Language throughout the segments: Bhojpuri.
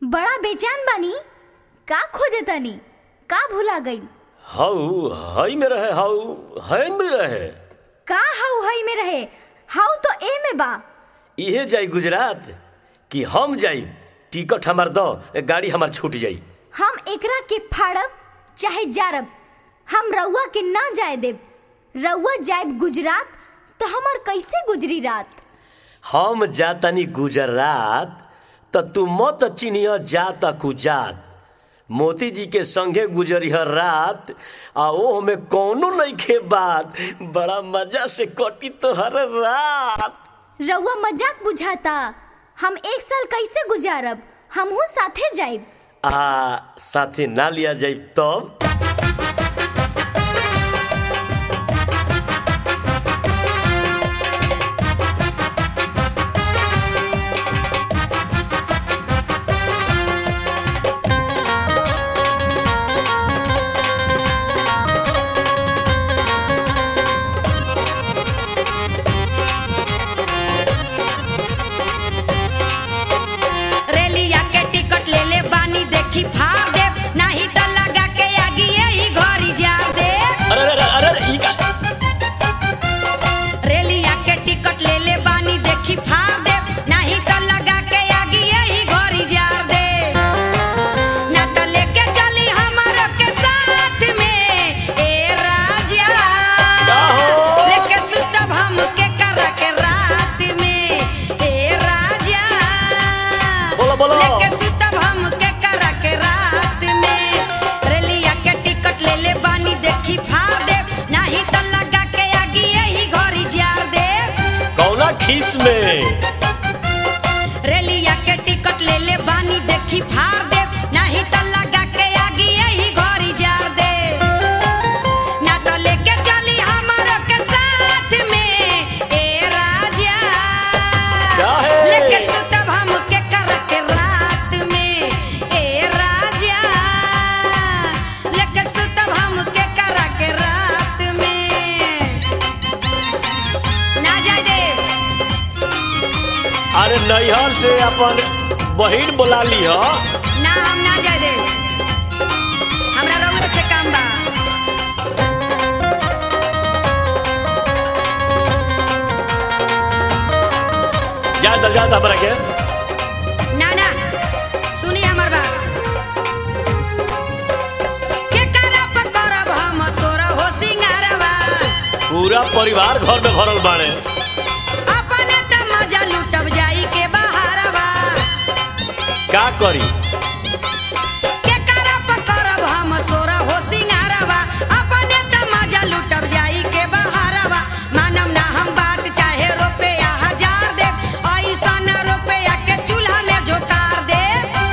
बड़ा बेचैन बानी का खोजे तनी का भुला गई हाउ हई में रहे हाउ है में रहे का हऊ हई में रहे हाउ तो ए में बा इहे जाई गुजरात कि हम जाई टिकट हमार दो गाड़ी हमार छूट जाई हम एकरा के फाड़ब चाहे जारब हम रउआ के ना जाए देब रउआ जाएब गुजरात तो हमर कैसे गुजरी रात हम जातनी गुजरात त तू मत चिनिह जात कुजात मोती जी के संगे गुजरिह रात आ ओ में कौनो नइखे बात बड़ा मजा से कटी तोहर रात रउआ मजाक बुझाता हम एक साल कैसे गुजारब हमहू साथे जाइब आ साथे ना लिया जाई तब रेलिया के टिकट ले ले बानी देखी फाड़ दे नहीं तो लगा के आगी यही घरी जा दे अरे अरे अरे अरे ई का रेलिया के टिकट ले ले बानी देखी फाड़ दे नहीं तो लगा के आगी यही घरी जा दे ना तो लेके चली हमारो के साथ में ए राजा का हो? लेके सुतब हम के करा के रात में ए राजा बोलो बोलो लेके सुतब हम के करा के रात में रेलिया के टिकट ले ले बानी देखी फाड़ दे नहीं तो लगा के आगी यही घरी जार दे कौना खीस में रेलिया के टिकट ले ले बानी देखी फाड़ दे नहीं तो लगा के आगी यही घरी जार दे ना तो लेके चली हमारो के साथ में ए राजा काहे? लेके सुतब हम के कर के रात में ए राजा लेके सुतब हम के कर के रात में ना जाए दे अरे नैहर से अपन बहिन बोला लिह ना हम ना जाए दे हमरा रउआ से काम बा जा द जा द हमरा के ना ना सुनी हमर बात के करब करब हम सोरा हो सिंगारवा पूरा परिवार घर में भरल बाड़े अपने त मजा लूटब जाई के बहारवा का करी के करब करब हम सोरा हो सिंगारवा अपने त मजा लूटब जाई के बहारवा मानम ना हम बात चाहे रुपया हजार दे ऐसा ना रुपया के चूल्हा में झोकार दे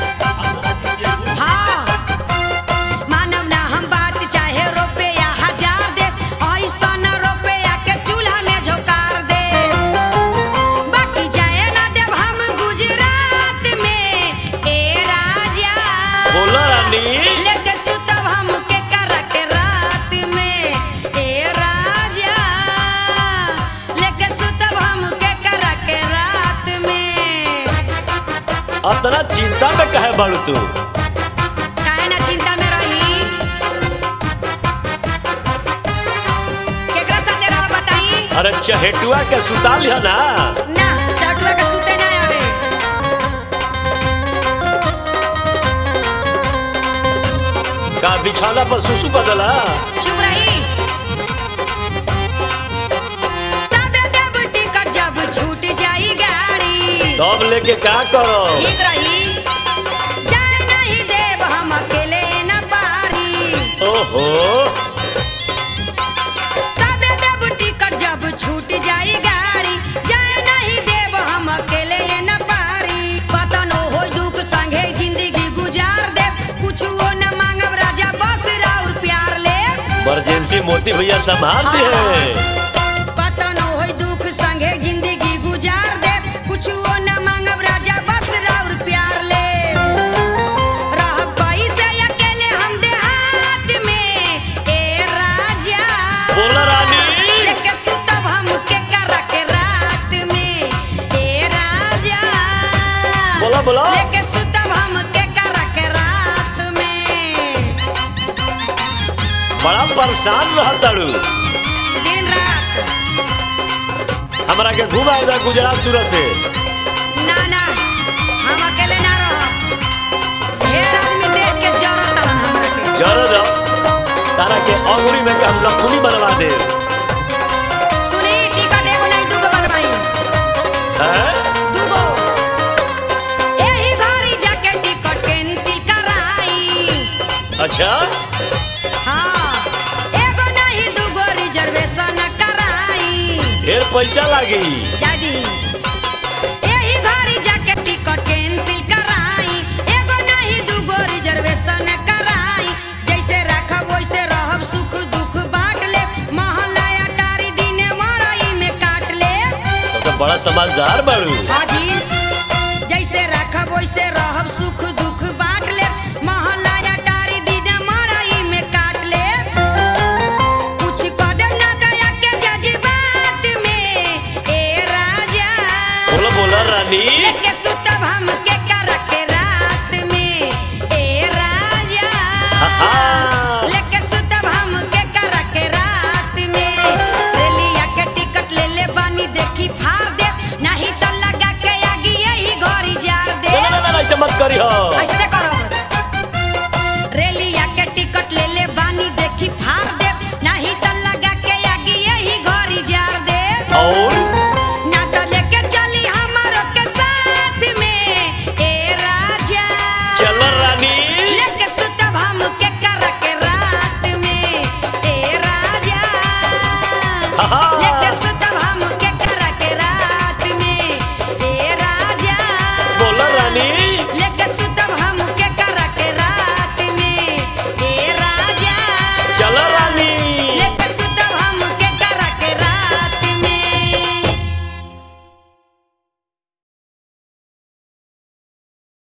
हाँ मानव ना हम बात चाहे रुपया हजार दे ऐसा न रुपया के चूल्हा में झोकार दे बाकी जाए ना देव हम गुजरात में ए राजा बोलो रानी लेके सुतब हम के कर के रात में ए राजा लेके सुतब हम के कर के रात में अतना चिंता में कहे बाड़ू तू काहे ना चिंता में रही केकरा साथे रह बताई अरे चहेटुआ के सुता लिह ना ना चटुआ के सुते ना आवे का बिछौना पर सुसु बदला चुप रही तबे देब टिकट जब छूट जाई गाड़ी तब लेके का करो ठीक रही जाए नहीं देब हम अकेले न पारी ओहो तबे देब टिकट जब छूट जाई गाड़ी जाए नहीं देब हम अकेले न पारी कतनो हो दुख संगे जिंदगी गुजार दे कुछो न मांगब राजा बस राउर प्यार ले इमरजेंसी मोती भैया संभाल दे कतनो होई दुख संगे जिंदगी गुजार दे कुछो न मांगब राजा बस राउर प्यार ले रहब कैसे अकेले हम देहात में ए राजा बोला रानी लेके सुतब हम के कर के रात में ए राजा बोला बोला लेके सुतब हम के परेशान रहताड़ू दिन रात हमरा के घुमाए दा गुजरात सूरत से ना ना हम अकेले ना रहब ढेर आदमी देख के जरत तलन हमरा के जरूर तारा के अंगुरी में हम नथुनी बनवा दे सुनी टिकट एगो नहीं दूगो बनवाई हैं दूगो एही घरी जाके टिकट कैंसिल कराई अच्छा हाँ एगो नहीं दूगो रिजर्वेशन कराई ढेर पैसा लागी जादी एही घरी जाके टिकट कैंसिल कराई एगो नहीं दूगो रिजर्वेशन कराई जैसे रखब वैसे रहब सुख दुख बांट ले महला अटारी दिने मड़ई में काट ले तो, तो बड़ा समझदार बाड़ू हाजी जैसे रखब वैसे रहब सुख दुख बांट ले महला अटारी दिने मड़ई में काट ले कुछ कदम ना दया के जज्बात में ए राजा बोला बोला रानी लेके सुतब हम के कर के रात में ए राजा आहा। लेके सुतब हम के कर के रात में रेलिया के टिकट ले ले बानी देखी फाड़ दे नहीं तो लगा के आगी यही घरी जार दे ना ना ना, ना ऐसे मत करी हो ऐसे